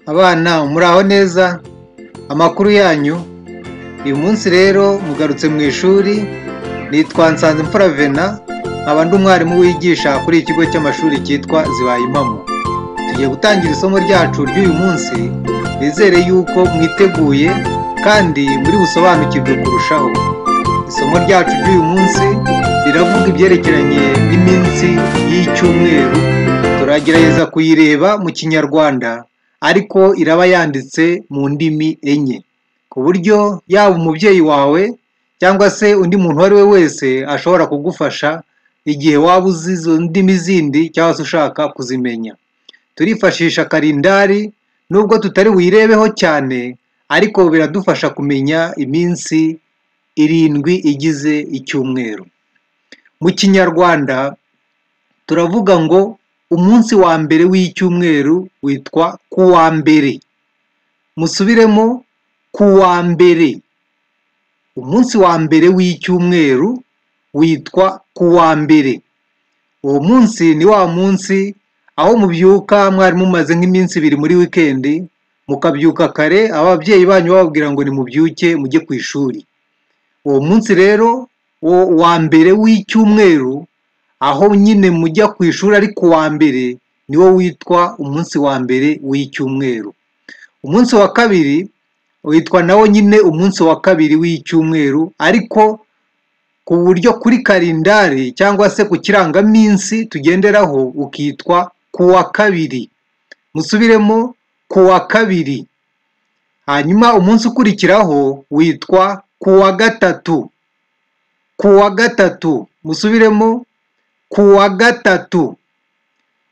abana muraho neza amakuru yanyu uyu munsi rero mugarutse mu ishuri nitwa nsanzimfura vena nkaba ndi umwarimu wigisha kuri iki kigo cy'amashuri cyitwa zibaye impamo tugiye gutangira isomo ryacu ry'uyu munsi nizere yuko mwiteguye kandi muri busobanukirwe kurushaho isomo ryacu ry'uyu munsi riravuga ibyerekeranye n'iminsi y'icyumweru turagerageza kuyireba mu kinyarwanda ariko iraba yanditse mu ndimi enye ku buryo yaba umubyeyi wawe cyangwa se undi muntu uwo ari we wese ashobora kugufasha igihe waba uzi izo ndimi zindi cyangwa se ushaka kuzimenya turifashisha karindari nubwo tutari buyirebeho cyane ariko biradufasha kumenya iminsi irindwi igize icyumweru mu kinyarwanda turavuga ngo umunsi wa mbere w'icyumweru witwa kuwa mbere musubiremo kuwa mbere umunsi wa mbere w'icyumweru witwa kuwa mbere uwo munsi ni wa munsi aho mubyuka mwari mumaze nk'iminsi ibiri muri wikendi mukabyuka kare ababyeyi banyu bababwira ngo nimubyuke mujye ku ishuri uwo munsi rero wa mbere w'icyumweru aho nyine mujya ku ishuri ariko uwa mbere niwo witwa umunsi wa mbere w'icyumweru umunsi wa kabiri witwa nawo nyine umunsi wa kabiri w'icyumweru ariko ku buryo kuri karindari cyangwa se ku kirangaminsi tugenderaho ukitwa kuwa kabiri musubiremo kuwa kabiri hanyuma umunsi ukurikiraho witwa kuwa gatatu kuwa gatatu musubiremo kuwa gatatu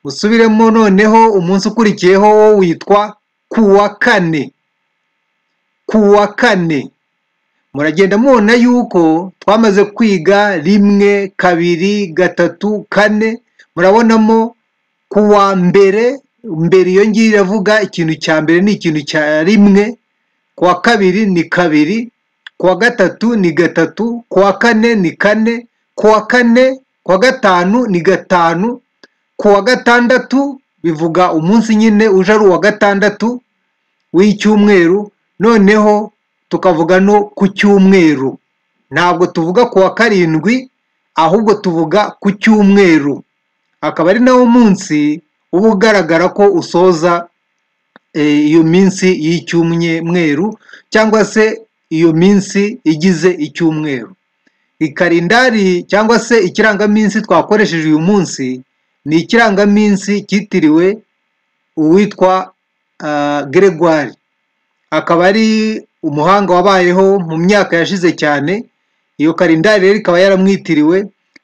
musubiremo noneho umunsi ukurikiyeho wo witwa kuwa kane kuwa kane muragenda mubona yuko twamaze kwiga rimwe kabiri gatatu kane murabonamo kuwa mbere mbere iyo ngiyo iravuga ikintu cya mbere ni ikintu cya rimwe kuwa kabiri ni kabiri kuwa gatatu ni gatatu kuwa kane ni kane kuwa kane kuwa gatanu ni gatanu kuwa gatandatu bivuga umunsi nyine uje ari uwa gatandatu w'icyumweru noneho tukavuga no ku cyumweru ntabwo tuvuga kuwa karindwi ahubwo tuvuga ku cyumweru akaba ari nawo munsi uba ugaragara ko usoza iyo minsi y'icyumweru cyangwa se iyo minsi igize icyumweru ikarindari cyangwa se ikirangaminsi twakoresheje uyu munsi ni ikirangaminsi cyitiriwe uwitwa Gregoire akaba ari umuhanga wabayeho mu myaka yashize cyane iyo karindari rero ikaba yaramwitiriwe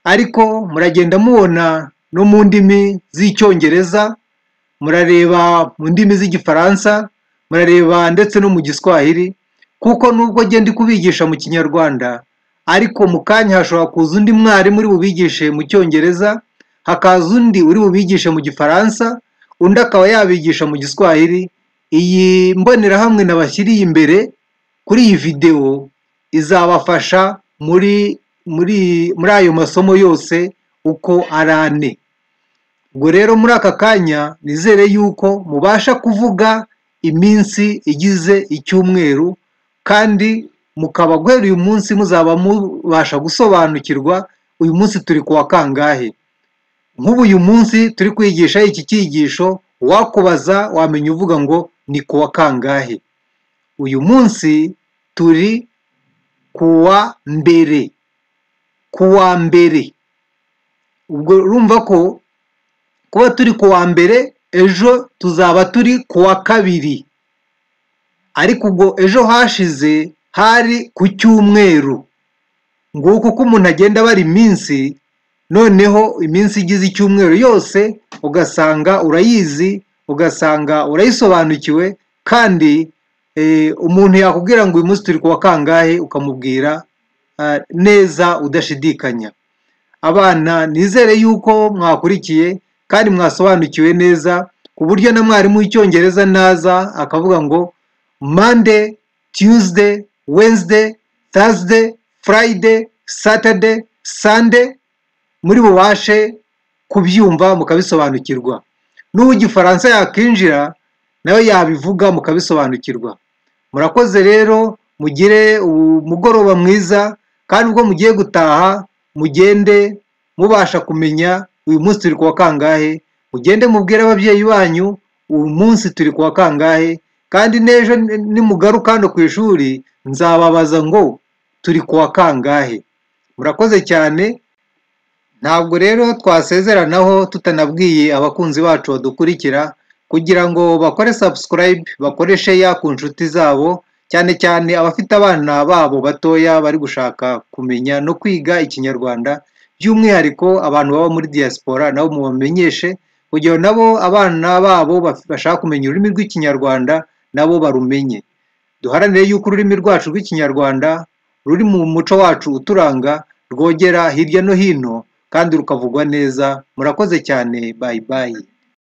ariko muragenda mubona no mu ndimi z'icyongereza murareba mu ndimi z'igifaransa murareba ndetse no mu giswahili kuko nubwo genda kubigisha mu kinyarwanda ariko mu kanya hashobora kuza undi mwarimu uri bubigishe mu cyongereza hakaza undi uri bubigishe mu gifaransa undi akaba yabigisha mu giswahili iyi mbonerahamwe nabashyiriye imbere kuri iyi videwo izabafasha muri muri muri ayo masomo yose uko ari ane ubwo rero muri aka kanya nizere yuko mubasha kuvuga iminsi igize icyumweru kandi mukaba guhera uyu munsi muzaba mubasha gusobanukirwa uyu munsi turi kuwa kangahe nk'ubu uyu munsi turi kwigisha iki cyigisho wakubaza wamenya uvuga ngo ni kuwa kangahe uyu munsi turi kuwa mbere kuwa mbere ubwo urumva ko kuba turi kuwa mbere ejo tuzaba turi kuwa kabiri ariko ubwo ejo hashize hari ku cyumweru nguko uko umuntu agenda abara iminsi noneho iminsi igize icyumweru yose ugasanga urayizi ugasanga urayisobanukiwe kandi umuntu yakubwira ngo uyu munsi turi kuwa kangahe ukamubwira neza udashidikanya abana nizere yuko mwakurikiye kandi mwasobanukiwe neza ku buryo na mwarimu w'icyongereza naza akavuga ngo Monday, Tuesday, Wednesday, Thursday, Friday, Saturday, Sunday muri bubashe kubyumva mukabisobanukirwa n'uwo igifaransa yakinjira nayo yabivuga mukabisobanukirwa murakoze rero mugire umugoroba mwiza kandi ubwo mugiye gutaha mugende mubasha kumenya uyu munsi turi kuwa kangahe mugende mubwire ababyeyi banyu uyu munsi turi kuwa kangahe kandi n'ejo nimugaruka hano ku ishuri nzababaza ngo turi kuwa kangahe murakoze cyane ntabwo rero twasezeranaho tutanabwiye abakunzi bacu badukurikira kugira ngo bakore subscribe bakore share ku nshuti zabo cyane cyane abafite abana babo batoya bari gushaka kumenya no kwiga ikinyarwanda by'umwihariko abantu baba muri diaspora nabo mubamenyeshe kugira ngo nabo abana babo baf- bashaka kumenya ururimi rw'ikinyarwanda nabo barumenye duharanire yuko ururimi rwacu rw'ikinyarwanda ruri mu muco wacu uturanga rwogera hirya no hino kandi rukavugwa neza murakoze cyane bayi bayi